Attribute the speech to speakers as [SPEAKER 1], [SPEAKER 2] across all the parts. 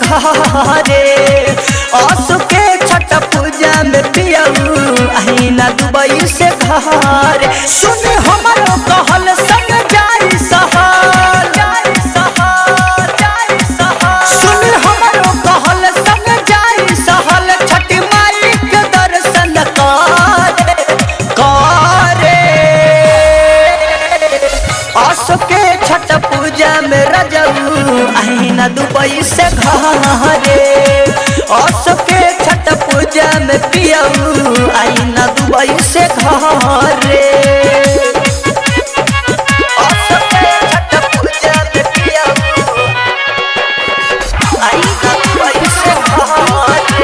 [SPEAKER 1] घरे आसु के छठ पूजा में पियऊ अहिना दुबई से घरे सुन हमरो कहल संग जाई सहर जाई सहर जाई सहर सुन हमरो कहल संग जाई सहल छठ माई के दर्शन करे करे आसो के छठ पूजा में रजऊ अहिना दुबई से घरे आसो के छठ पूजा में पियऊ अहिना दुबई से घरे आसो के छठ पूजा में पियऊ अहिना दुबई से घरे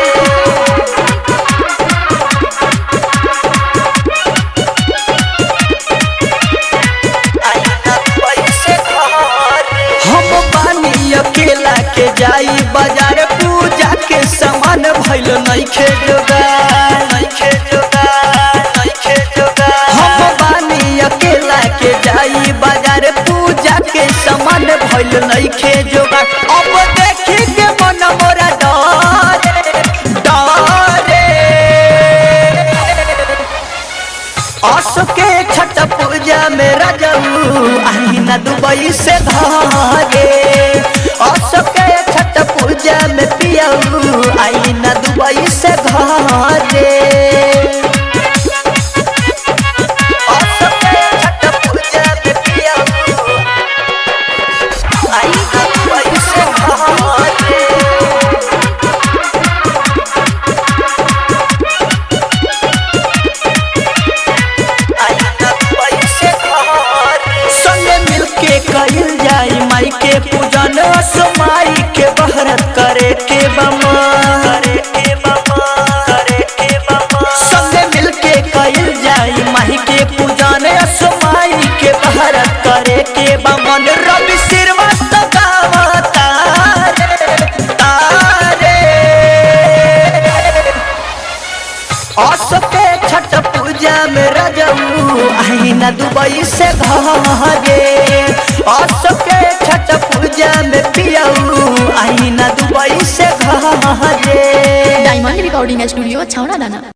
[SPEAKER 1] हम बानी अकेला के जाई बाजार पूजा के सामान भइल नइखे जोगार नइखे जोगार नइखे जोगार हम बानी अकेला के जाई बाजार पूजा के सामान भइल नइखे जोगार अब देखी के मन मोरा डरे डरे आसो के छठ पूजा में रजऊ अहिना दुबई से घरे आसो के छठ पूजा में पियऊ अहिना दुबई से घरे आसो के छठ पूजा में पियऊ अहिना दुबई से घरे संगे मिलके कइल जाई माई के पूजन असमाई के बहरत करे के बमा करे के बमा करे के बमा संगे मिलके कइल जाई माई के पूजन असमाई के बहरत करे के बमन रवि श्रीवास्तव गावा तारे तारे आसो के छठ पूजा में रजऊ अहिना दुबई से घरे आसो के छठ पूजा में पियऊ अहिना दुबई से घरे
[SPEAKER 2] डायमंड रिकॉर्डिंग स्टूडियो छावना दाना